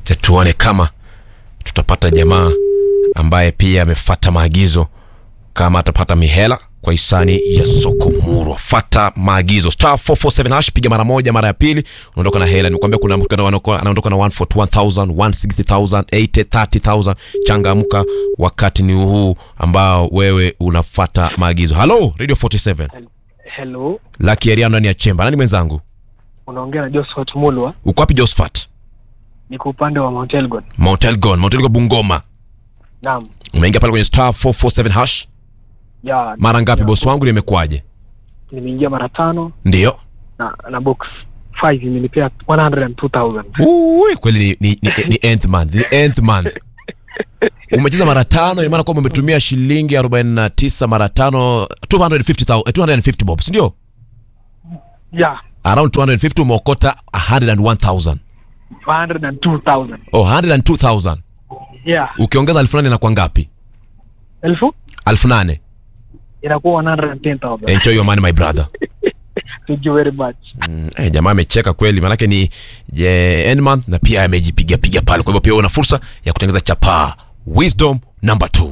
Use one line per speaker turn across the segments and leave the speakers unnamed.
Acha tuone kama tutapata jamaa ambaye pia amefata maagizo kama atapata mihela kwa hisani ya soko murwa fata maagizo star 447 hash piga mara moja mara ya pili unaondoka na hela nikwambia kuna mtu anaondoka anaondoka na 141000 160000 80 30000 changamka wakati ni huu ambao wewe unafata maagizo halo radio 47
Hello,
laki area ndani ya chemba nani mwenzangu
unaongea na Josephat Mulwa,
uko wapi josephat
niko upande wa Mount Elgon.
mount elgon mount elgon bungoma
Naam.
umeingia pale kwenye star 447 hash
Ya,
mara ngapi
ya,
bosi wangu nimekuaje
Nimeingia mara tano
ndio
na na box 5 imenipea 102,000.
Ui, kweli ni, ni, ni, ni nth month, ni nth month. Umecheza mara tano, ina maana kwamba umetumia shilingi 49 mara tano 250,000 eh, 250 bob, si ndio?
Ya,
Around 250 umeokota 101,000.
102,000.
Oh, 102,000.
Ya,
Ukiongeza elfu nane inakuwa ngapi?
elfu
elfu nane.
inakuwa 110,000.
Enjoy your money my brother.
Thank you very much.
Mm, eh, jamaa amecheka kweli, maanake ni je, end month na pia amejipiga piga pale. Kwa hivyo pia una fursa ya kutengeneza chapaa. Wisdom number 2.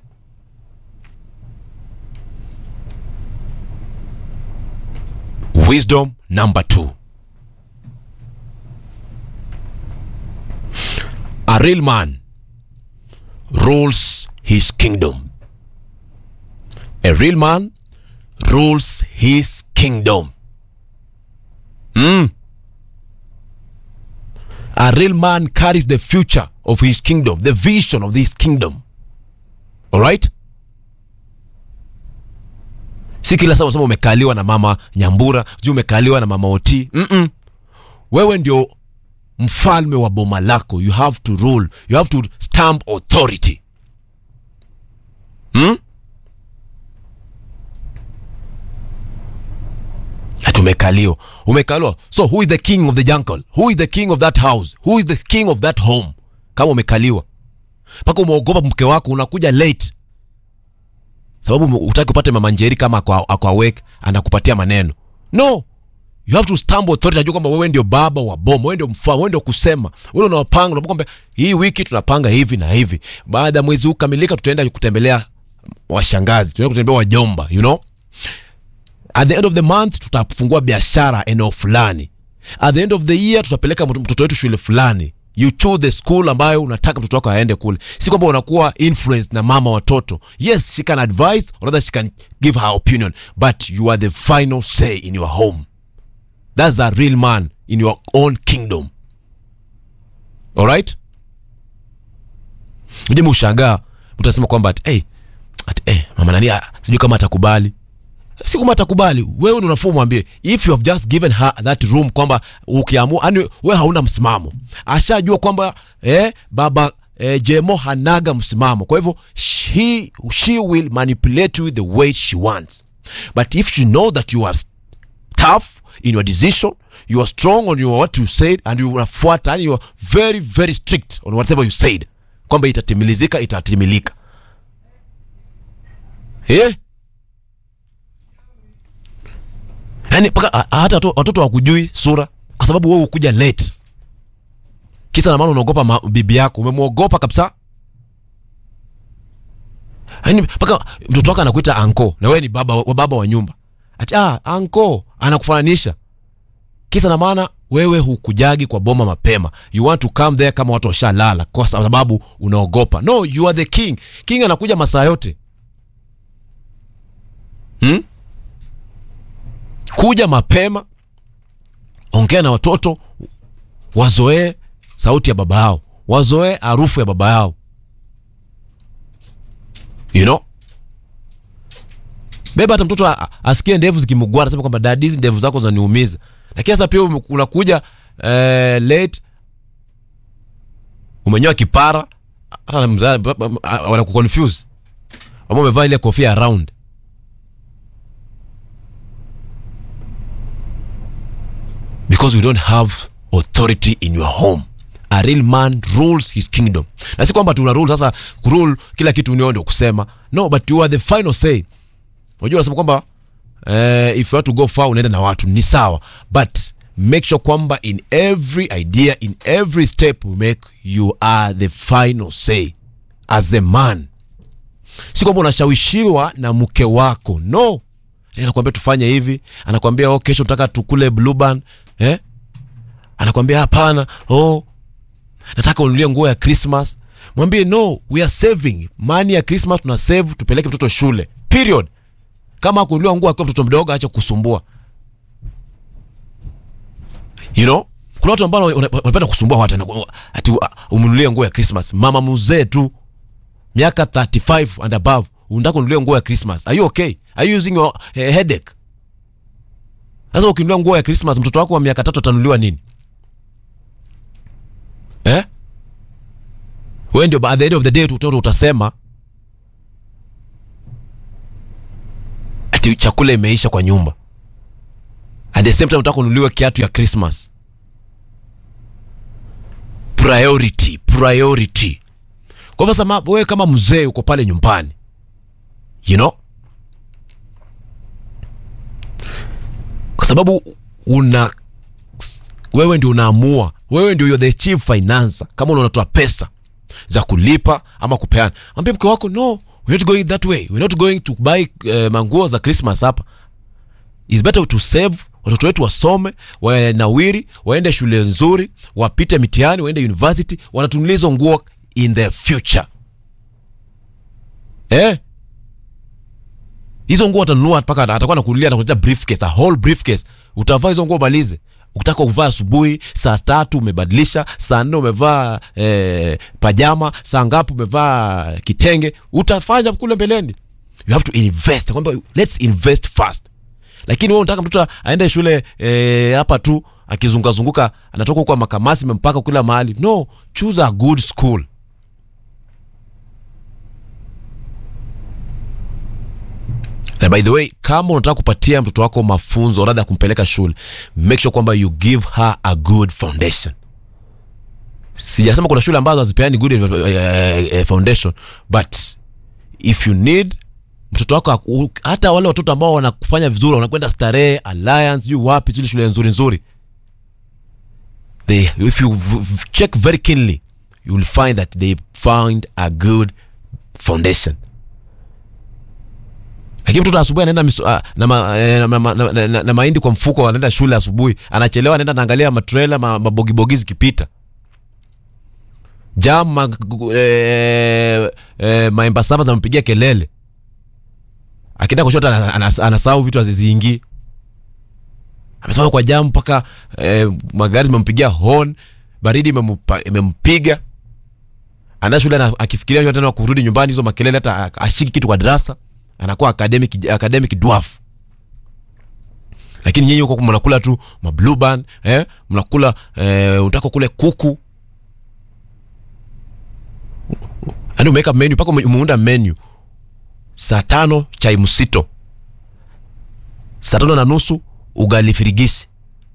Wisdom number 2. A real man rules his kingdom. A real man rules his kingdom. Mm. A real man carries the future of his kingdom, the vision of this kingdom. All right? Si kila saa unasema umekaliwa na mama Nyambura, sijui umekaliwa na mama Oti. Mm-mm. Wewe ndio mfalme wa boma lako. You have to rule. You have to stamp authority. Hmm? ati umekaliwa umekaliwa so who is the king of the jungle who is the king of that house who is the king of that home kama umekaliwa mpaka umeogopa mke wako unakuja late sababu utaki upate mama njeri kama ako ako awake anakupatia maneno no you have to stamp authority najua kwamba wewe ndio baba wa boma wewe ndio mfalme wewe ndio kusema wewe unapanga unapo kwamba hii wiki tunapanga hivi na hivi baada ya mwezi huu kamilika tutaenda kutembelea washangazi tutaenda kutembelea wajomba you know at the end of the month tutafungua biashara eneo fulani at the end of the year tutapeleka mtu- mtoto wetu shule fulani you choose the school ambayo unataka mtoto wako aende kule si kwamba unakuwa influenced na mama watoto yes she can advise or rather she can give her opinion but you are the final say in your home that's a real man in your own kingdom alright mjemi ushangaa mtu anasema kwamba ati, hey, ati, hey, mama nani ah, sijui kama atakubali si kama atakubali wewe ndio unafaa umwambie if you have just given her that room kwamba ukiamua yani wewe hauna msimamo ashajua kwamba eh, baba eh, jemo hanaga msimamo kwa hivyo she, she will manipulate you the way she wants but if she know that you are tough in your decision you are strong on your what you said and you unafuata yani you are very very strict on whatever you said kwamba itatimilizika itatimilika eh? yani mpaka a- a- hata watu- watoto wakujui sura kwa sababu wewe ukuja late kisa na maana unaogopa ma- bibi yako umemwogopa kabisa yani mpaka mtoto wako anakuita anko na wewe ni baba wa baba wa nyumba ati ah anko anakufananisha kisa na maana wewe hukujagi kwa boma mapema you want to come there kama watu washalala kwa sababu unaogopa no you are the king king anakuja masaa yote hmm? kuja mapema ongea na watoto wazoee sauti ya baba yao wazoee harufu ya baba yao you know beba hata mtoto a- a- asikie ndevu zikimugwana anasema kwamba dadi hizi ndevu zako zaniumiza lakini sasa pia ume- unakuja eh, late umenyoa kipara hata mza- ba- ba- a- wanakuconfuse ama umevaa ile kofia round because you don't have authority in your home a real man rules his kingdom na si kwamba tuna rule sasa kurule kila kitu nio ndio kusema no but you are the final say unajua unasema kwamba eh, if you want to go far unaenda na watu ni sawa but make sure kwamba in every idea in every step we make you are the final say as a man si kwamba unashawishiwa na mke wako no anakwambia tufanye hivi anakwambia oh, kesho nataka tukule bluban eh? anakwambia hapana oh, nataka unulie nguo ya christmas mwambie no we are saving mani ya christmas tuna save tupeleke mtoto shule period kama akunuliwa nguo akiwa mtoto mdogo acha kusumbua you know kuna watu ambao wana- wanapenda kusumbua watu anaku- ati uh, umnunulie nguo ya christmas mama mzee tu miaka 35 and above unataka ununulie nguo ya christmas are you okay are you using your uh, headache sasa ukinunulia nguo ya christmas mtoto wako wa miaka tatu atanunuliwa nini eh wewe ndio at the end of the day utoto utasema ati chakula imeisha kwa nyumba at the same time unataka ununuliwe kiatu ya christmas priority priority kwa hivyo sasa wewe kama mzee uko pale nyumbani you know kwa sababu una wewe ndio unaamua wewe ndio you're the chief financer kama unatoa pesa za kulipa ama kupeana ambia mke wako no we're not going that way we're not going to buy uh, manguo za christmas hapa is better to save watoto wetu wasome wanawiri waende shule nzuri wapite mitihani waende university wanatunulia hizo nguo in the future eh hizo nguo atanunua mpaka atakuwa nakunulia nakuletea briefcase a whole briefcase utavaa hizo nguo malize ukitaka kuvaa asubuhi saa tatu umebadilisha saa nne umevaa eh, pajama saa ngapi umevaa kitenge utafanya kule mbeleni you have to invest kwamba let's invest fast lakini wewe unataka mtoto aende shule eh, hapa tu akizungukazunguka anatoka huko makamasi mpaka kila mahali no choose a good school na by the way kama unataka kupatia mtoto wako mafunzo radha ya kumpeleka shule make sure kwamba you give her a good foundation sijasema kuna shule ambazo hazipeani good uh, uh, foundation but if you need mtoto wako aku- hata wale watoto ambao wanakufanya vizuri wanakwenda starehe alliance juu wapi zile shule nzuri nzuri they if you v- v- check very keenly you will find that they found a good foundation lakini mtoto asubuhi anaenda miso- ah, na, ma, eh, na, ma- na, na, na, na mahindi kwa mfuko anaenda shule asubuhi anachelewa anaenda naangalia matrela ma- mabogibogi zikipita jam ma, eh, eh, maemba sava zampigia kelele akienda kushoto ana- ana- anasahau vitu aziziingii amesema kwa jam mpaka eh, magari zimempigia horn baridi imempa- imempiga anaenda shule ana- akifikiria tena kurudi nyumbani hizo makelele hata ashiki kitu kwa darasa anakuwa academic, academic dwarf lakini nyinyi huko mnakula tu mabluban eh? mnakula eh, unataka kule kuku yaani umeweka menu mpaka ume- umeunda menu saa tano chai msito saa tano na nusu ugali firigisi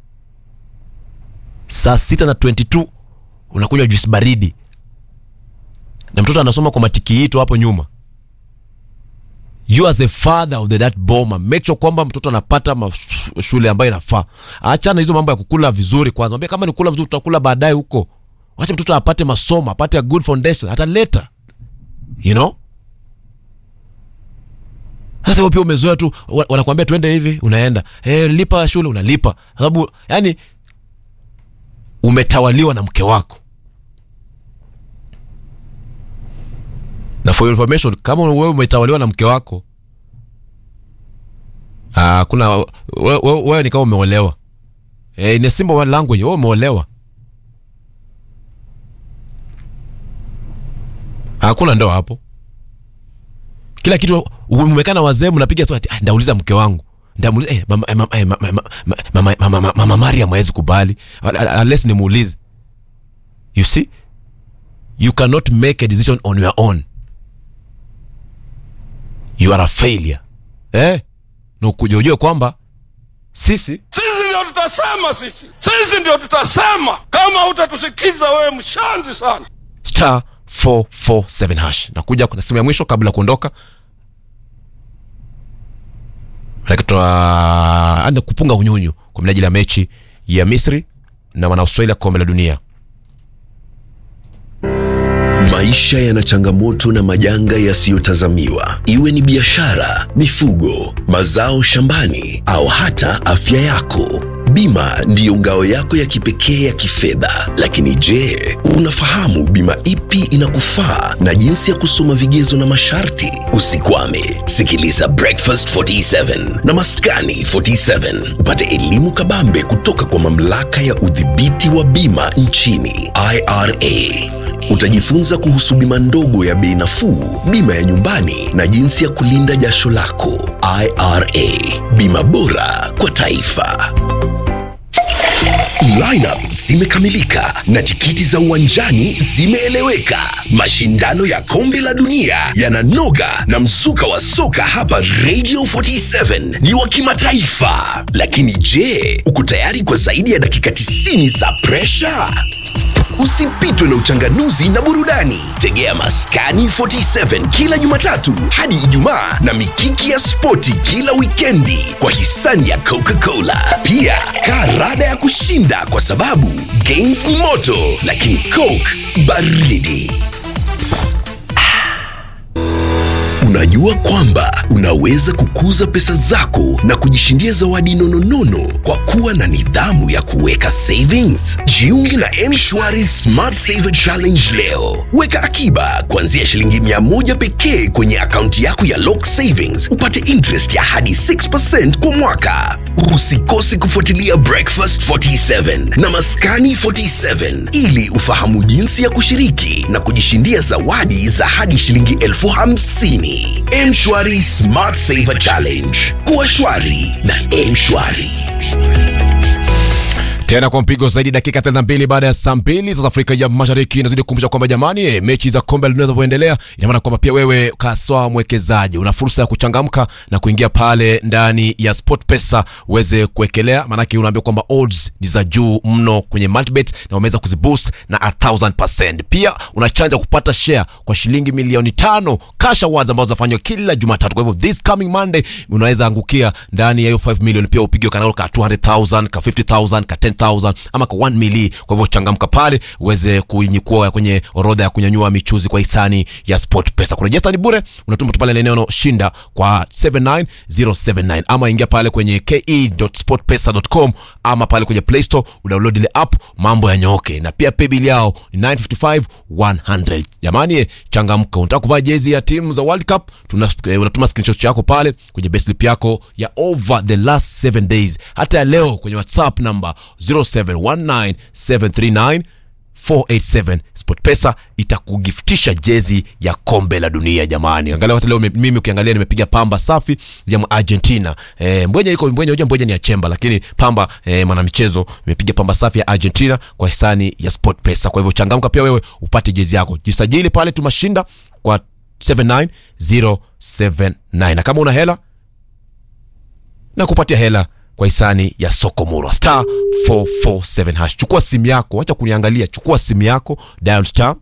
saa sita na 22 unakunywa juisi baridi na mtoto anasoma kwa matikiito hapo nyuma you as the father of the, that boma make sure kwamba mtoto anapata maf- shule ambayo inafaa achana hizo mambo ya kukula vizuri kwanza mwambie kama ni kula vizuri tutakula baadaye huko wacha mtoto apate masomo apate a good foundation hata later you know sasa wewe pia umezoea tu wa- wanakuambia tuende hivi unaenda eh lipa shule unalipa sababu yani umetawaliwa na mke wako na for your information kama wewe umetawaliwa na mke wako ah, kuna wewe we, we, ni kama umeolewa eh, in a simple language wewe umeolewa hakuna ndoa hapo kila kitu umekaa na wazee mnapiga tu ati, "Ah, ndauliza mke wangu ndamuliza eh, mama, eh, mama, eh, mama, mama, mama, mama, mama, mama Mariam hawezi kubali unless nimuulize you see you cannot make a decision on your own you are a failure eh? na ukuja ujue kwamba sisi
sisi ndio tutasema sisi sisi ndio tutasema kama utatusikiza wewe mshanzi sana
star 447 hash nakuja kuna simu ya mwisho kabla ya kuondoka manake tuna anda kupunga unyunyu kwa minajili ya mechi ya Misri na wana Australia kombe la dunia.
Maisha yana changamoto na majanga yasiyotazamiwa, iwe ni biashara, mifugo, mazao shambani au hata afya yako. Bima ndiyo ngao yako ya kipekee ya kifedha. Lakini je, unafahamu bima ipi inakufaa na jinsi ya kusoma vigezo na masharti? Usikwame, sikiliza Breakfast 47 na Maskani 47 upate elimu kabambe kutoka kwa mamlaka ya udhibiti wa bima nchini IRA. Utajifunza kuhusu bima ndogo ya bei nafuu, bima ya nyumbani na jinsi ya kulinda jasho lako. IRA, bima bora kwa taifa. Lineup zimekamilika na tikiti za uwanjani zimeeleweka. Mashindano ya kombe la dunia yananoga na mzuka wa soka hapa Radio 47 ni wa kimataifa. Lakini je, uko tayari kwa zaidi ya dakika 90 za presha? Usipitwe na uchanganuzi na burudani. Tegea Maskani 47 kila Jumatatu hadi Ijumaa na mikiki ya spoti kila wikendi kwa hisani ya Coca-Cola. Pia kaa rada ya kushinda kwa sababu games ni moto, lakini Coke baridi. Unajua kwamba unaweza kukuza pesa zako na kujishindia zawadi nononono kwa kuwa na nidhamu ya kuweka savings? Jiunge na M-Shwari Smart Saver Challenge leo. Weka akiba kuanzia shilingi mia moja pekee kwenye akaunti yako ya Lock Savings, upate interest ya hadi 6% kwa mwaka. Usikose kufuatilia Breakfast 47 na Maskani 47 ili ufahamu jinsi ya kushiriki na kujishindia zawadi za hadi shilingi elfu hamsini. Mshwari Smart Saver Challenge. Kuwa shwari na Mshwari.
tena kwa mpigo zaidi dakika 32 baada ya saa mbili za Afrika ya Mashariki. Inazidi kukumbusha kwamba jamani, eh, mechi za kombe la dunia zinavyoendelea, ina maana kwamba pia wewe kaswa mwekezaji una fursa ya kuchangamka na kuingia pale ndani ya SportPesa uweze kuwekelea, maanake unaambia kwamba odds ni za juu mno kwenye multibet na wameweza kuziboost na 1000%. Pia una chance ya kupata share kwa shilingi milioni tano cash awards ambazo zinafanywa kila Jumatatu. Kwa hivyo this coming Monday unaweza angukia ndani ya hiyo 5 million, pia upige kanalo ka 200,000 ka 50,000 ka 10,000 ama kwa 1 mili. Kwa hivyo changamka pale uweze kuinyukua kwenye orodha ya kunyanyua michuzi kwa hisani ya SportPesa. Kurejista ni bure, unatuma tu pale neno shinda kwa 79079 ama ingia pale kwenye ke.sportpesa.com ama pale kwenye Play Store udownload ile app, mambo yanyooke. Na pia pay bill yao ni 955 100. Jamani, eh, changamka. Unataka kuvaa jezi ya timu za World Cup, tuna, eh, unatuma screenshot yako pale kwenye best slip yako ya over the last 7 days, hata ya leo kwenye WhatsApp number 0719739487 SportPesa itakugiftisha jezi ya kombe la dunia. Jamani, angalia hata leo me- mimi ukiangalia nimepiga pamba safi ya Argentina. E, mbwenye iko mbwenye, hoja mbwenye ni ya chemba, lakini pamba e, mwanamichezo imepiga pamba safi ya Argentina kwa hisani ya SportPesa. Kwa hivyo changamka pia wewe upate jezi yako, jisajili pale tumashinda kwa 79079 na kama una hela na kupatia hela kwa hisani ya soko murwa star 447 hash. Chukua simu yako, acha kuniangalia, chukua simu yako, dial star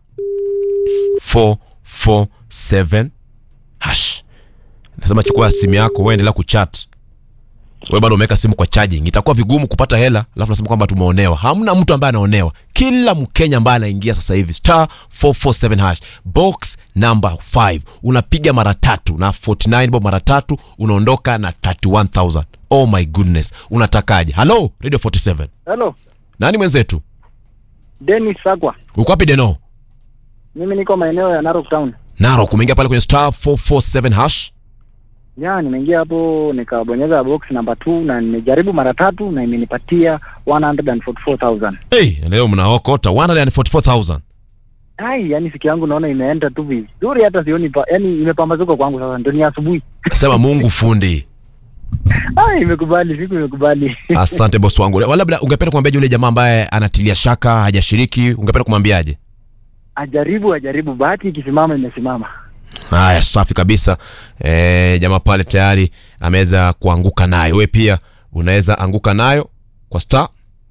447 hash. Nasema chukua simu yako, wewe endelea kuchat. Wewe bado umeweka simu kwa charging, itakuwa vigumu kupata hela, alafu nasema kwamba tumeonewa. Hamna mtu ambaye anaonewa. Kila Mkenya ambaye anaingia sasa hivi star 447 hash box number 5 unapiga mara tatu na 49 bob mara tatu unaondoka na 31000. Oh my goodness, unatakaje? Hello Radio 47,
Hello,
nani mwenzetu?
Dennis Sagwa.
Uko wapi Deno?
Mimi niko maeneo ya Narok Town.
Narok, umeingia pale kwenye star 447 hash.
Ya, nimeingia hapo nikabonyeza box namba 2 na nimejaribu mara tatu na imenipatia 144,000.
Hey, leo mnaokota 144000.
Ai, yani siku yangu naona imeenda tu vizuri hata sioni pa, yani imepambazuka kwangu sasa ndio ni asubuhi.
Sema Mungu fundi.
Ai, imekubali, siku imekubali.
Asante boss wangu. Wala labda ungependa kumwambiaje yule jamaa ambaye anatilia shaka, hajashiriki, ungependa kumwambiaje?
ajaribu ajaribu, bahati ikisimama imesimama.
Haya, safi kabisa. E, jamaa pale tayari ameweza kuanguka nayo. Wewe pia unaweza anguka nayo kwa star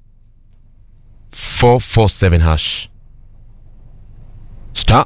447 hash star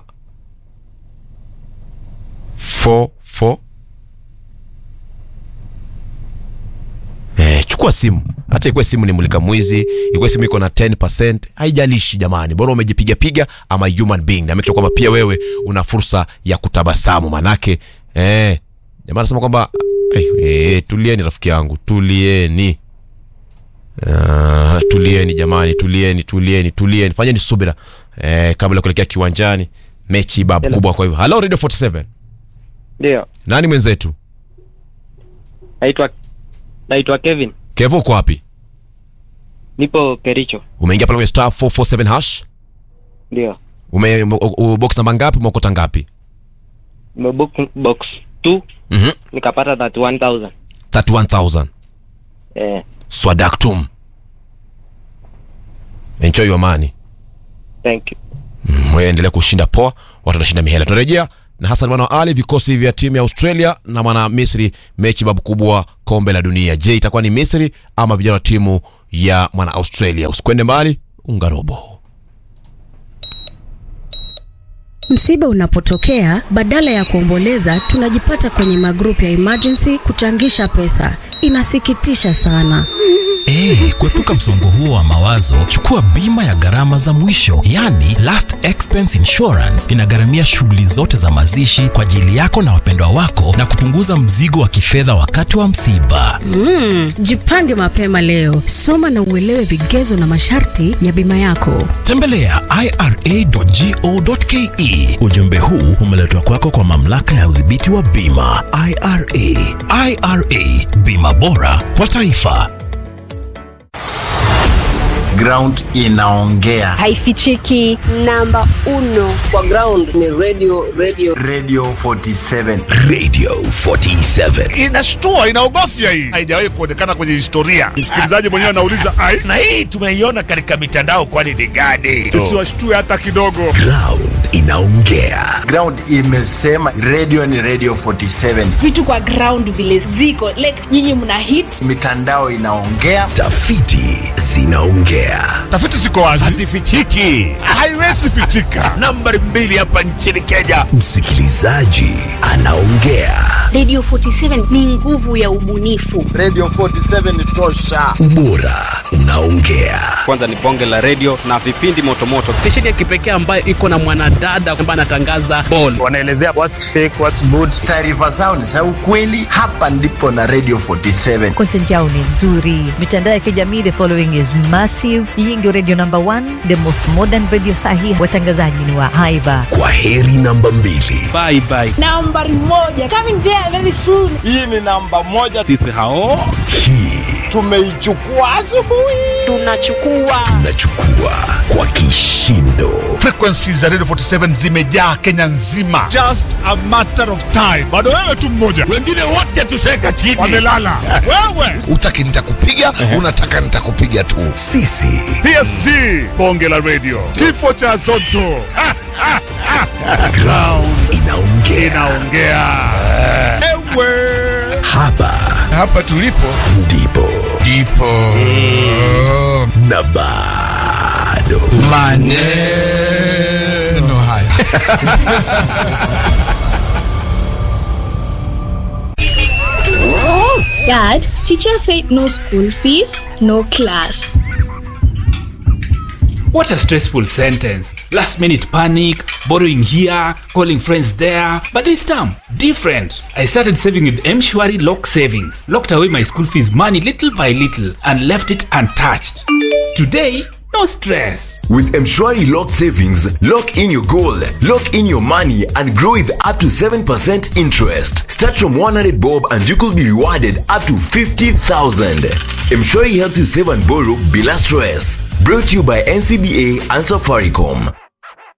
44 eh, chukua simu hata ikuwe simu ni mulika mwizi ikuwe simu iko na 10 haijalishi jamani bora umejipiga piga ama human being na make sure kwamba pia wewe una fursa ya kutabasamu manake eh, jamaa anasema kwamba eh, eh, tulieni rafiki yangu tulieni Uh, tulieni jamani tulieni tulieni tulieni fanyeni subira eh, kabla ya kuelekea kiwanjani mechi bab
Hello.
kubwa kwa hivyo halo radio 47
Ndio,
nani mwenzetu
naitwa naitwa Kevin,
kevo uko wapi
nipo Kericho.
umeingia pale kwenye star 447 hash
Ndio,
ume u- u- box namba ngapi umeokota ngapi
nimebook box 2
mhm
nikapata 31000
31000
eh,
swadaktum enjoy your money
thank you.
Mm, wewe endelea kushinda poa watu watashinda mihela tunarejea na hasan mwana wa ali vikosi vya timu ya australia na mwana misri mechi babu kubwa kombe la dunia je itakuwa ni misri ama vijana wa timu ya mwana australia usikwende mbali ungarobo
Msiba unapotokea, badala ya kuomboleza, tunajipata kwenye magrupu ya emergency kuchangisha pesa. Inasikitisha sana.
Ee, kuepuka msongo huo wa mawazo, chukua bima ya gharama za mwisho, yani last expense insurance. Inagharamia shughuli zote za mazishi kwa ajili yako na wapendwa wako na kupunguza mzigo wa kifedha wakati wa msiba.
Mm, jipange mapema leo. Soma na uelewe vigezo na masharti ya bima yako.
Tembelea ira.go.ke. Ujumbe huu umeletwa kwako kwa mamlaka ya udhibiti wa bima IRA. IRA, bima bora kwa taifa.
ground inaongea
haifichiki namba uno
kwa ground ni radio radio
radio 47
Radio 47.
inashtua inaogofya hii haijawahi kuonekana kwenye historia msikilizaji mwenyewe anauliza ai
na hii tumeiona katika mitandao kwani ni gani
tusiwashtue hata kidogo
Ground inaongea.
ground imesema radio ni radio 47
vitu kwa ground vile ziko like nyinyi mna hit
mitandao inaongea
Tafiti zinaongea.
tafiti ziko wazi
hazifichiki
haiwezi pichika
nambari mbili hapa nchini kenya
Msikilizaji anaongea.
Radio 47 ni nguvu ya ubunifu.
radio 47 tosha
Ubora unaongea.
Kwanza ni bonge la radio na vipindi motomoto.
stesheni ya kipekee ambayo iko na mwanadada ambaye anatangaza ball
Wanaelezea what's fake, what's good.
taarifa zao ni za ukweli hapa ndipo na radio 47
content yao ni nzuri mitandao ya kijamii the following is massive hii ndio radio number one the most modern radio sahi watangazaji ni wa haiba
Kwa heri namba mbili.
bye bye
nambari moja coming there very soon
hii ni namba moja
sisi hao
Hii
tumeichukua asubuhi
Tunachukua
tunachukua kwa kishindo.
frequency za radio 47 zimejaa kenya nzima just a matter of time bado wewe tu mmoja
wengine wote tuseka chini
wamelala wewe
utaki nitakupiga unataka nitakupiga tu
Sisi
psg bonge la radio kifo cha zoto Ha, ha, ha.
ground inaongea.
inaongea ewe
Hapa
hapa tulipo
ndipo
ndipo
na bado
maneno haya
Dad, teacher said no school fees, no class.
what a stressful sentence last minute panic borrowing here calling friends there but this time different i started saving with mshwari lock savings locked away my school fees money little by little and left it untouched today no stress
With Mshwari Lock Savings, lock in your goal, lock in your money, and grow with up to 7% interest. Start from 100 bob and you could be rewarded up to 50,000. Mshwari helps you save and borrow bila stress. Brought to you by NCBA and Safaricom.